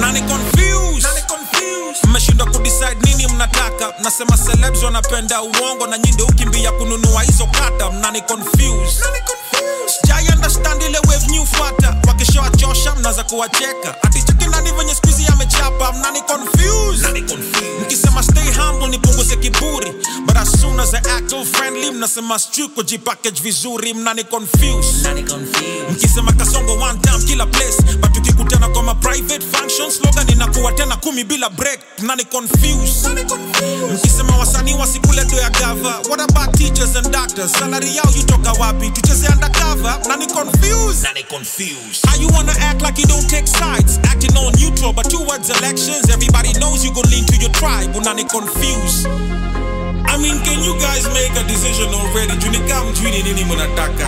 mnani confuse mmeshindwa kudecide nini mnataka mnasema celebs wanapenda uongo na nyinde ukimbia kununua hizo kata mnani confuse sijai understand ile wave new fata wakishawachosha mnaza kuwacheka aticheki nani venye skuizi amechapa mnani confuse mkisema stay humble nipunguze kiburi but as soon as I act all friendly mnasema stu kujipackage vizuri mnani confuse mkisema kasongo one time kila place but tukikutana kwa ma private functions slogan inakuwa tena kumi bila break mnani confuse mkisema wasanii wasikule do ya gava what about teachers and doctors salary yao yutoka wapi tucheze undercover mnani confuse How you wanna act like you don't take sides? Acting all neutral, but towards elections, everybody knows you gon' lean to your tribe. Unani confused. I mean, can you guys make a decision already? Junika mjwini nini mnataka?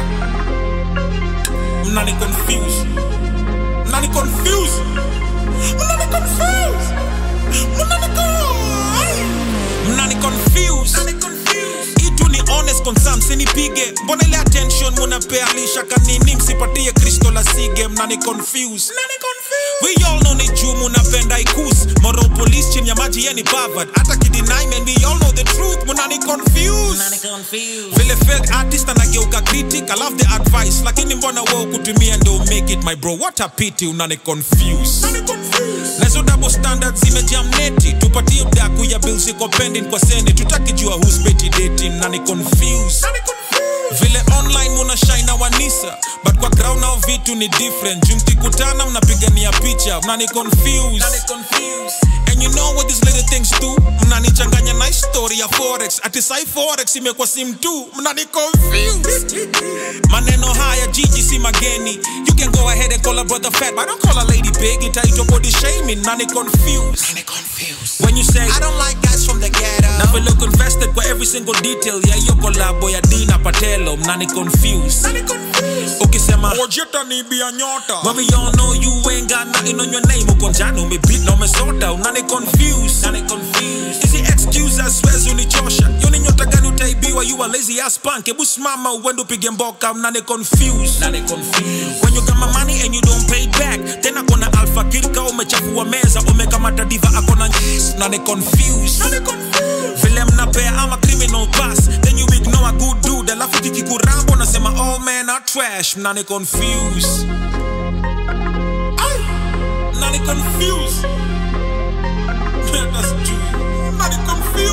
Mnani confused. Mnani confused. Mnani confused. Mnani confused. Mnani confused. Itu ni honest concern, sinipige. Mbona ile attention munapea lisha kanini msipatie Kristo la sige mnani confused. We all know ni juu munapenda ikus moral police chini ya maji yeni bavad hata kidinai man we all know the truth munani confused vile fake artist anageuka critic I love the advice lakini mbona wewe kutumia ndio make it my bro what a pity unani confuse nazo double standards zimejam neti tupatie mdaku ya bills iko pending kwa sene tutakijua who's petty dating nani confuse vile online muna shine na wanisa but kwa ground nao vitu ni different juu mkikutana mnapigania picha mnani confuse and you know what these little things do mnanichanganya na story ya forex ati sai forex imekuwa sim tu mnani confuse maneno haya jiji si mageni you can go ahead and call a brother fat but don't call a lady big itaitwa body shaming nani confuse when you say I don't like guys from the ghetto na vile uko invested kwa every single detail ya hiyo kolabo ya Dina Patelo mnani confuse ukisema ojeta ni bia nyota when we all know you ain't got nothing on your name uko njano umebeat na umesota unani confuse nani confuse hizi excuses siwezi unichosha yo ni nyota gani utaibiwa you a lazy ass punk hebu simama uende upige mboka mnani confuse nani confuse when you got my money and you don't pay it back tena kuna alpha kirka umechafua meza umekamata diva akona nani confuse vile mnapea ama criminal pass then you ignore a good dude alafu kikikurambo unasema all men are trash mnani confuse Ay, mnani confuse That's true. Mnani confuse